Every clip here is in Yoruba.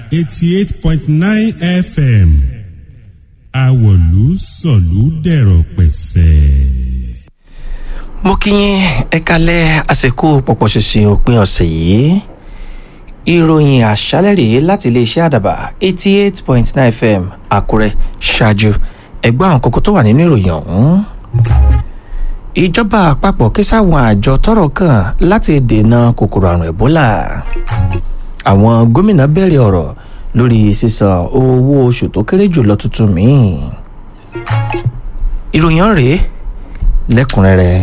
eighty eight point nine fm àwọ̀lú sọ̀lú dẹ̀rọ̀ pẹ̀sẹ̀. mo kí yín ẹ kalẹ̀ àsìkò pọ̀pọ̀ ṣinṣin òpin ọ̀sẹ̀ yìí ìròyìn àṣálẹ̀ rèé láti iléeṣẹ́ àdàbà eighty eight point nine fm àkúrẹ́ ṣáájú ẹgbẹ́ àwọn kókó tó wà nínú ìròyìn ọ̀hún. ìjọba àpapọ̀ ké sáwọn àjọ tọ́rọ̀ kàn láti dènà kòkòrò àrùn ẹ̀bólà. àwọn gómìnà bẹ̀rẹ̀ ọ̀rọ̀ lórí sísan owó oṣù tó kéré jùlọ tuntun míì. ìròyìn ọ̀hún rèé lẹ́kùnrẹ́rẹ́.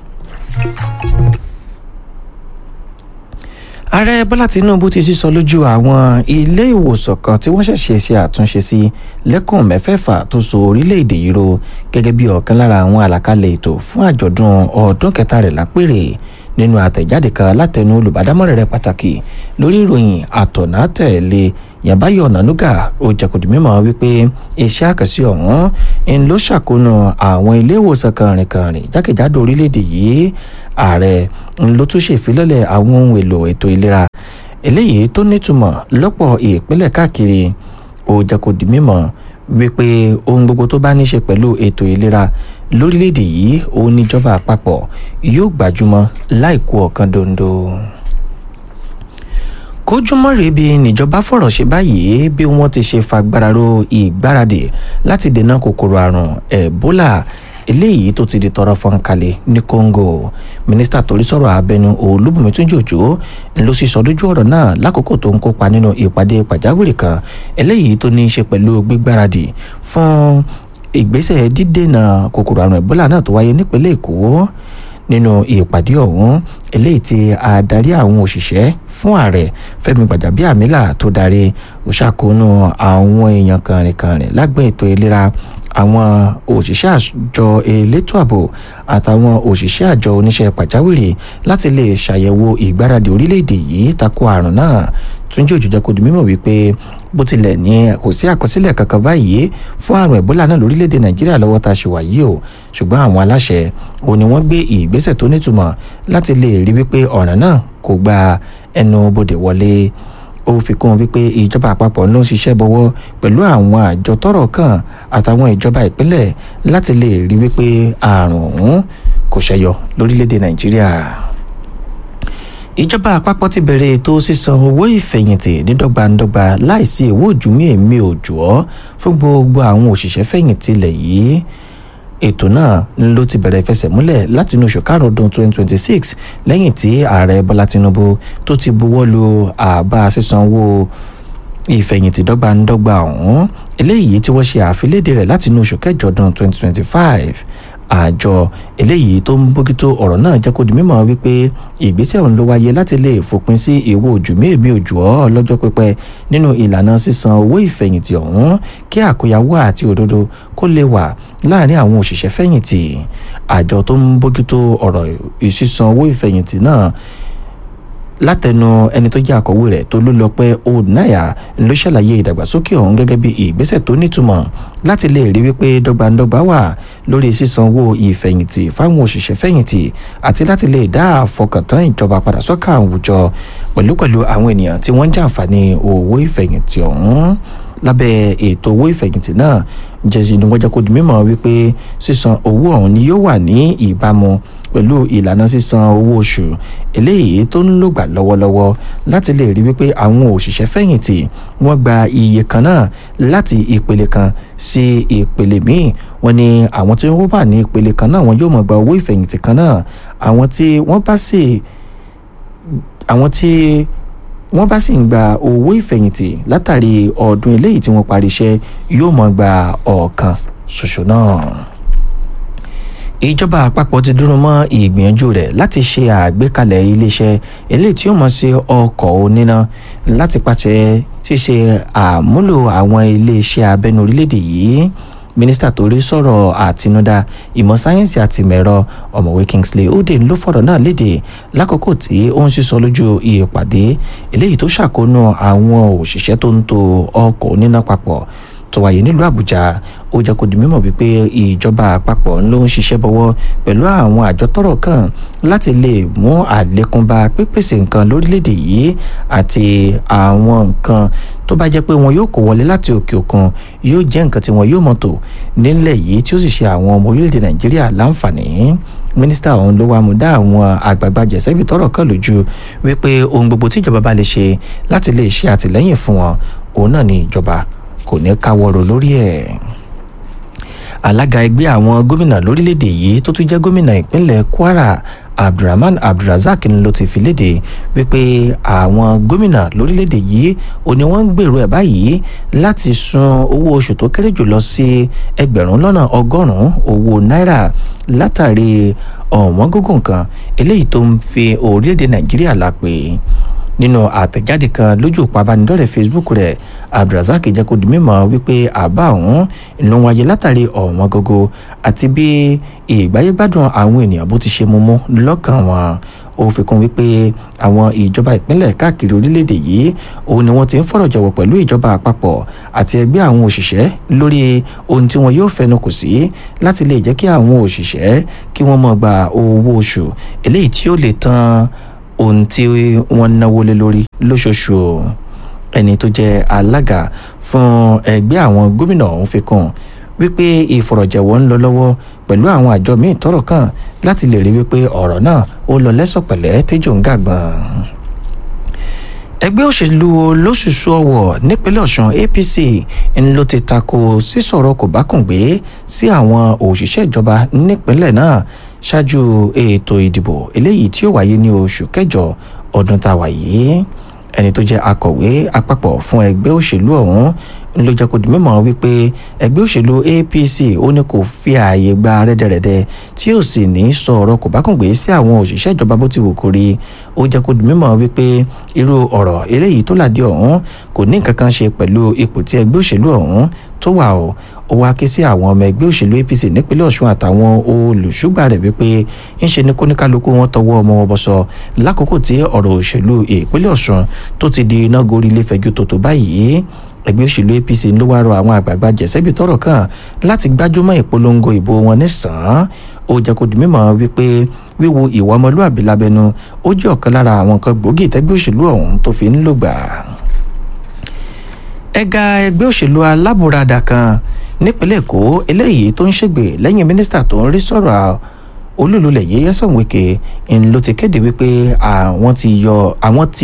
ààrẹ bọ́lá tinubu ti sísọ lójú àwọn ilé ìwòsàn kan tí wọ́n ṣẹ̀ṣẹ̀ ṣe àtúnṣe sí lẹ́kùn mẹ́fẹ̀ẹ̀fà tó so orílẹ̀-èdè yìí ro gẹ́gẹ́ bí ọ̀kan lára àwọn àlàkalẹ̀ ètò fún àjọ̀dún ọdún kẹta rẹ̀ lápèrè nínú àtẹ̀jáde kan látẹnu olùbádámọ̀rẹ̀ rẹ̀ pàtàkì lórí ìròyìn àtọ̀nà tẹ̀lé yàbáyọ̀ ọ̀nànúgà ó jẹ́kùdì mímọ́ wípé iṣẹ́ àkànṣe ọ̀hún ń ló ṣàkóso àwọn ilé ìwòsàn kàrìnkàrìn jákèjádò orílẹ̀-èdè yìí ààrẹ ń ló tún ṣèfilọ́lẹ̀ àwọn ohun èlò ètò ìlera eléyìí tó nítumọ̀ lọ́pọ̀ ìpínlẹ̀ káàkiri ó jẹ́kùdì mímọ́ wípé ohun gbogbo tó bá ní ṣe pẹ̀lú ètò ìlera lórílẹ̀‐èdè yìí òun níjọba àpapọ̀ yóò gbajúmọ̀ láìkú ọ̀kan dondo kójúmọ́ rèébi níjọba fọ̀rọ̀ ṣe báyìí bí wọ́n ti ṣe fagbára ro ìgbáradì láti dènà kòkòrò àrùn ẹ̀bólà eléyìí tó ti di tọrọ fọ́nkálẹ̀ ní congo mínísítà torí sọ̀rọ̀ abẹnú olúbùnmi túnjòjò ló sì sọ lójú ọ̀rọ̀ náà lákòókò tó ń kópa nínú ìpàdé pàjáwìrì kan eléyìí tó ní í ṣe pẹ̀lú gbígbáradì fún ìgbésẹ̀ dídènà kòkòrò àrùn ẹ̀bólà náà tó wáyé nípínlẹ̀ èkó nínú ìpàdé ọ̀hún eléyìí tí adarí àwọn òṣìṣẹ́ fún ààrẹ fẹ́mi gbàjàbíàmílà tó darí òṣàkóónú àwọn èèyàn kàrìnkàrìn lágbọn ètò ìlera àwọn òṣìṣẹ́ àjọ elétò ààbò àtàwọn òṣìṣẹ́ àjọ oníṣẹ́ pàjáwìrì láti lè ṣàyẹ̀wò ìgbáradì orílẹ̀-èdè yìí tako àrùn náà túnjí òjòjò kò di mímọ̀ wípé bó tilẹ̀ ní kò sí àkọsílẹ̀ kankan báyìí fún àrùn ẹ̀bólà náà lórílẹ̀‐èdè nàìjíríà lọ́wọ́ tá a ṣe wà yìí o ṣùgbọ́n àwọn aláṣẹ ò ní wọ́n gbé ìgbésẹ̀ tó nítumọ̀ láti lè rí wípé ọ̀ràn náà kò gba ẹnu bodè wọlé ó fi kún un wípé ìjọba àpapọ̀ ló ń ṣiṣẹ́ bọ́wọ́ pẹ̀lú àwọn àjọ tọ́rọ̀ kàn àtàwọn ìjọba ìpínlẹ̀ láti lè rí wípé àrùn ọ̀hún kò ṣẹyọ lórílẹ̀‐èdè nàìjíríà ìjọba àpapọ̀ ti bẹ̀rẹ̀ ètò sísan owó ìfẹ̀yìntì dídọ́gbandọ́gba láìsí owó òjúmí èmi òjò ọ́ fún gbogbo àwọn òṣìṣẹ́ fẹ̀yìntì ilẹ̀ yìí ètò náà ló ti bẹ̀rẹ̀ ìfẹsẹ̀múlẹ̀ láti inú oṣù karùn-ún ọdún 2026 lẹ́yìn tí ààrẹ bọ́lá tinubu tó ti buwọ́ lu àbá sísan owó ìfẹ̀yìntì dọ́gbandọ́gba ọ̀hún eléyìí tí wọ́n ṣe àfilédè rẹ̀ láti inú oṣù kẹjọ ọdún 2025 àjọ eléyìí tó ń bójútó ọ̀rọ̀ náà jẹ́ kó di mímọ̀ wípé ìgbésẹ̀ ọ̀hún ló wáyé láti lè fòpin sí ìwọ ojú méèmí ojú ọ́ lọ́jọ́ pípẹ́ nínú ìlànà sísan owó ìfẹ̀yìntì ọ̀hún kí àkóyawó àti òdodo kó lè wà láàrin àwọn òṣìṣẹ́ fẹ̀yìntì àjọ tó ń bójútó ọ̀rọ̀ ìsísan owó ìfẹ̀yìntì náà látẹnu ẹni tó jẹ́ àkọ́wé rẹ̀ tó ló lọ pé onáyà ló ṣàlàyé ìdàgbàsókè ọ̀hún gẹ́gẹ́ bí ìgbésẹ̀ tó nítumọ̀ láti lè rí wípé dọ́gbandọ́gba wà lórí sísan owó ìfẹ̀yìntì fáwọn òṣìṣẹ́ fẹ̀yìntì àti láti lè dá àfọkàntán ìjọba padà sọ́kà àwùjọ pẹ̀lúpẹ̀lú àwọn ènìyàn tí wọ́n ń jàǹfààní owó ìfẹ̀yìntì ọ̀hún lábẹ́ ètò owó ìfẹ̀yìntì náà jẹ́sí ni wọ́n jẹ́ kó di mímọ̀ wípé sísan owó ọ̀hún ni yóò wà ní ìbámu pẹ̀lú ìlànà sísan owó oṣù eléyìí tó ń lògbà lọ́wọ́lọ́wọ́ láti lè rí wípé àwọn òṣìṣẹ́ fẹ̀yìntì wọ́n gba iye kan náà láti ìpele kan sí ìpele míì wọ́n ní àwọn tí wọ́n wà ní ìpele kan náà wọ́n yóò mọ̀ gba owó ìfẹ̀yìntì kan náà àwọn tí wọ́n bá sì àwọn tí wọ́n bá sì ń gba owó ìfẹ̀yìntì látàrí ọdún eléyìí tí wọ́n parí iṣẹ́ yóò mọ̀ gba ọ̀kan ṣoṣo náà ìjọba àpapọ̀ ti dúró mọ́ ìgbìyànjú rẹ̀ láti ṣe àgbékalẹ̀ iléeṣẹ́ eléyìí tí yóò mọ̀ sí ọkọ̀ oníná láti pàṣẹ ṣíṣe àmúlò àwọn iléeṣẹ́ abẹ́nu orílẹ̀-èdè yìí mínísítà tó rí sọ̀rọ̀ àtinúdá ìmọ̀ sáyẹ́ǹsì àti ìmẹ̀rọ ọ̀mọ̀wé kingsley oden ló fọ̀rọ̀ náà léde lákòókò tí ó ń sísọ lójú ìpàdé eléyìí tó ṣàkóónú àwọn òṣìṣẹ́ tó ń to ọkọ̀ oníná papọ̀ tó wáyé nílùú àbújá ó jẹ́ kó di mímọ̀ wípé ìjọba àpapọ̀ ló ń ṣiṣẹ́ bọ́wọ́ pẹ̀lú àwọn àjọ tọ́rọ̀ kàn láti lè mú àlékún bá pípèsè nǹkan lórílẹ̀‐èdè yìí àti àwọn nǹkan tó bá jẹ́ pé wọn yóò kó wọlé láti òkè òkun yóò jẹ́ nǹkan tí wọn yóò mọ̀tò nílẹ̀ yìí tí ó sì ṣe àwọn ọmọ orílẹ̀‐èdè nàìjíríà láǹfààní mínísítà ọ̀hún ló wá mú dá àwọn àgbààgbà jẹ̀sẹ́bì tọ́rọ̀ kàn lójú wípé ohun gbogbo tí ìjọba bá lè ṣe láti lè ṣe àtìlẹ́yìn fún wọn òun náà ni ìjọba kò ní káwọ́rọ̀ lórí ẹ̀ alága ẹgbẹ́ àwọn gómìnà lórílẹ̀‐èdè yìí tó tún jẹ́ gómìnà ìpínlẹ̀ kwara abdulrahman abdulrasaq ni ló ti fi léde wípé àwọn gómìnà lórílẹ̀‐èdè yìí ò ní wọ́n ń gbèrò ẹ̀ báyìí láti sun owó oṣù tó kéré jùlọ sí ẹgbẹ̀rún lọ́nà ọgọ́rùn-ún owó náírà látàrí ọ̀wọ́n gógùn kan eléyìí tó ń fi orílẹ̀‐èdè nàìjíríà lápè nínú àtẹ̀jáde kan lójú òpó abánidọ́rẹ̀ facebook rẹ̀ abdulrasaq jẹ́ kó di mímọ̀ wípé àbá ọ̀hún ló ń wáyé látàrí ọ̀wọ́n gógó àti bí ìgbáyégbádùn àwọn ènìyàn bó ti ṣe mumú lọ́kàn wọn ó fi kún wípé àwọn ìjọba ìpínlẹ̀ káàkiri orílẹ̀-èdè yìí òun ni wọ́n ti ń fọ̀rọ̀ jọ̀wọ̀ pẹ̀lú ìjọba àpapọ̀ àti ẹgbẹ́ àwọn òṣìṣẹ́ lórí ohun tí wọn yóò fẹnu kò sí láti lè jẹ́ kí àwọn òṣìṣẹ́ kí wọ́n mọ̀ gba owó oṣù eléyìí tí ó lè tán ohun tí wọ́n náwó lé lórí lóṣooṣù ẹni tó jẹ́ alága fún ẹgbẹ́ àwọn gómìnà ọ̀hún fi kún wípé ìfọ̀rọ̀jẹ̀wọ̀ ń lọ lọ́wọ́ pẹ̀lú àwọn àjọ míì tọ́rọ̀ kàn láti lè rí wípé ọ̀rọ̀ náà ó lọ lẹ́sọ̀pẹ̀lẹ́ tẹ́jọ́ ń gàgbọ́n ẹgbẹ́ òṣèlú olóṣùṣù ọ̀wọ̀ nípínlẹ̀ ọ̀sùn apc ń ló ti tako sísọ̀rọ̀ kò bá kùn gbé sí àwọn òṣìṣẹ́ ìjọba nípínlẹ̀ náà ṣáájú ètò ìdìbò eléyìí tí ó wáyé ní oṣù kẹjọ ọdún tá a wà yìí ẹni tó jẹ́ akọ̀wé àpapọ̀ fún ẹgbẹ́ òṣèlú ọ̀hún ló jẹ́ kó di mímọ̀ wípé ẹgbẹ́ òṣèlú apc ó ní kò fi ààyè gba rẹ́dẹ̀rẹ́dẹ́ tí ó sì ní sọ̀rọ̀ kò bá kùn gbé sí àwọn òṣìṣẹ́ ìjọba bó ti wù kó rí ó jẹ́ kó di mímọ̀ wípé irú ọ̀rọ̀ eléyìí tó làdí ọ̀hún kò ní nǹkan kan ṣe pẹ̀lú ipò tí ẹgbẹ́ òṣèlú ọ̀hún tó wà ó ó wá ké sí àwọn ọmọ ẹgbẹ́ òṣèlú apc nípínlẹ̀ ọ̀ṣun àtàwọn olùṣúgbà rẹ̀ wípé ń ṣe ní kóníkálukú wọn tọwọ́ ọmọ wọn bọ́sọ lákòókò tí ọ̀rọ̀ òṣèlú ìpínlẹ̀ ọ̀ṣun tó ti di iná gorí ilé fẹjú tòótọ́ báyìí ẹgbẹ́ òṣèlú apc ló wá rọ àwọn àgbààgbà jẹ̀sẹ́bì tọ́rọ̀ kàn láti gbájúmọ́ ìpolongo ìbò wọn nísàn-án ó jẹ́ kó di mímọ̀ wípé wíwo ìwà ọmọlúàbí lábẹ́nu ó jẹ́ ọ̀kan lára àwọn nǹkan gbòógì tẹ́gbẹ́ òṣèlú ọ̀hún tó fi ń lògbà ẹ̀ka ẹgbẹ́ òṣèlú alábùradà kan nípínlẹ̀ èkó eléyìí tó ń ṣègbè lẹ́yìn mínísítà tó ń rí sọ̀rọ̀ olúlulẹ̀ yẹ́yẹ́ sọ̀wéke ń ló ti kéde wípé àwọn ti yọ àwọn ti